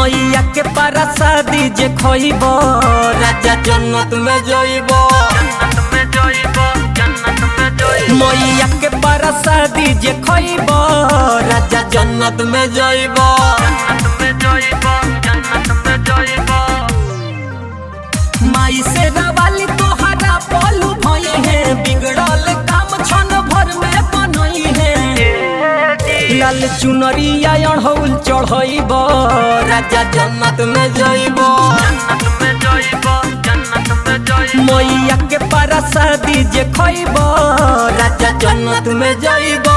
मैया के पारा शादी जे खइब राजा जन्नत में जइब मैया के पारा शादी जे खइब राजा जन्नत में जइब माई से रवाली तोहरा पलू भई है बिगड़ल काम छन भर में बनई है लाल चुनरिया अढ़ौल चढ़इब राजा जन्नत में जइब मैया के पारा शादी जे खइब राजा जन्नत में जइब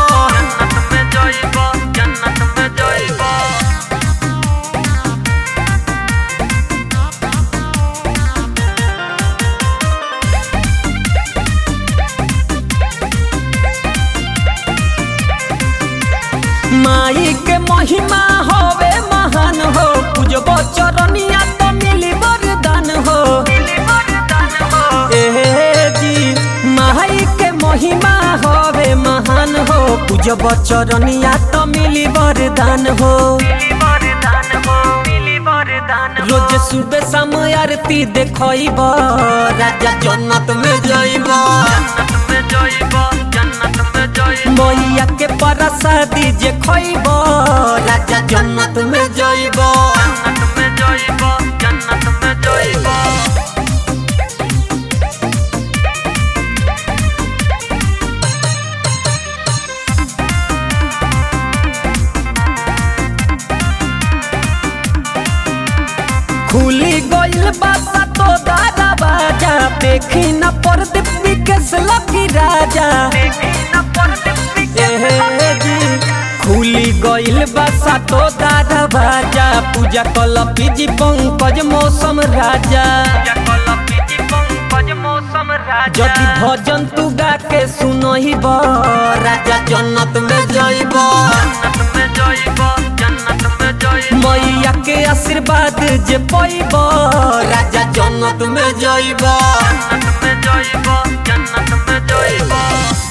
माई के महिमा होवे महान हो पूजब चरनिया तो मिली वरदान हो ए जी माई के महिमा होवे महान हो पूजब चरनिया तो मिली वरदान हो रोज सुबह शाम आरती देखइब राजा जन्नत में जइब मैया के प्रसादी जे खइब राजा जन्नत में जइब खुली गइल बासा तो दादा बाजा देखी न परदीप विकेश लकी राजा एहे जी खुली गइल बासा तो दादा बाजा पूजा कल पीजी पंकज मौसम राजा जदि भजन तू गा के सुनहिब राजा जन्नत में जइब मैया के आशीर्वाद जे पैब राजा जन्नत में जइब जन्नत में जइब जन्नत में जइब